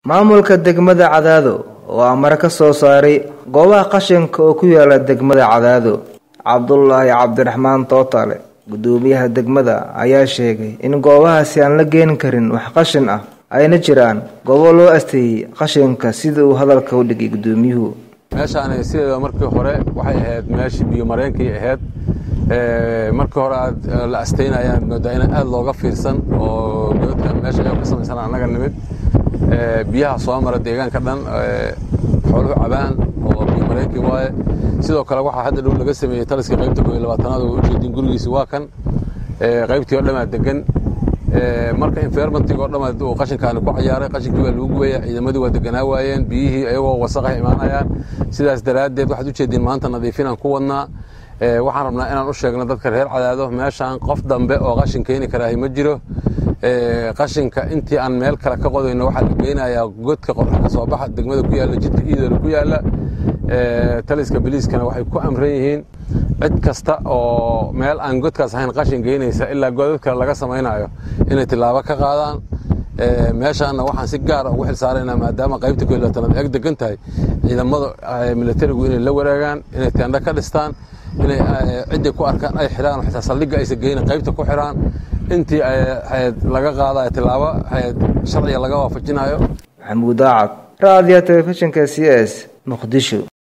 maamulka degmada cadaado oo amar ka soo saaray goobaha qashinka oo ku yaala degmada cadaado cabdulaahi cabdiraxmaan tootale gudoomiyaha degmada ayaa sheegay in goobahaasi aan la geeni karin wax qashin ah ayna jiraan goobo loo asteeyey qashinka sida uu hadalka u dhigay gudoomiyuhu meeshaani sideeda markii hore waxay ahayd meeshii biyo mareenkii ahayd markii hore aad la asteynayaan moodaa in aad looga fiirsan oo godadkan meesha ayoo ka samaysan annaga nimid biyaha soo mara deegaanka dhan xooluhu cabaan oo biyo mareenkii waaye sidoo kale waxaa hadda dhow laga sameeyey taliskii qaybta koo iyo labaatanaad oo ujeedin gurigiisi waa kan qaybtii oo dhammaa degan marka environmentig oo dhamma uu qashinkaani ku cayaaray qashinkii waa lagu gubaya ciidamadii waa deganaa waayeen biyihii iyagoo wasaqay imaanayaan sidaas daraaddeed waxaad ujeediin maanta nadiifinaan ku wadnaa waxaan rabnaa inaan u sheegno dadka reer cadaado meeshaan qof dambe oo qashin keeni karaahi ma jiro qashinka intii aan meel kale ka qodayno waxaa la geynayaa godka qorxa ka soo baxa degmada ku yaalla jidka iidoola ku yaalla taliska biliiskana waxay ku amran yihiin cid kasta oo meel aan godkaas ahayn qashin geynaysa ilaa godad kale laga samaynayo inay tilaabo ka qaadaan meeshaana waxaan si gaara ugu xil saaraynaa maadaama qaybta koo iyo labaatanaad eeg degan tahay ciidamada militarigu inay la waraagaan inay teendho ka dhistaan inay cidday ku arkaan ay xidhaan xitaa saldhigga aysa geynin qaybta ku xidhaan intii laga qaadayo tilaabo sharciga laga waafajinayo maxamuud daacad raadiya telefishinka c s muqdisho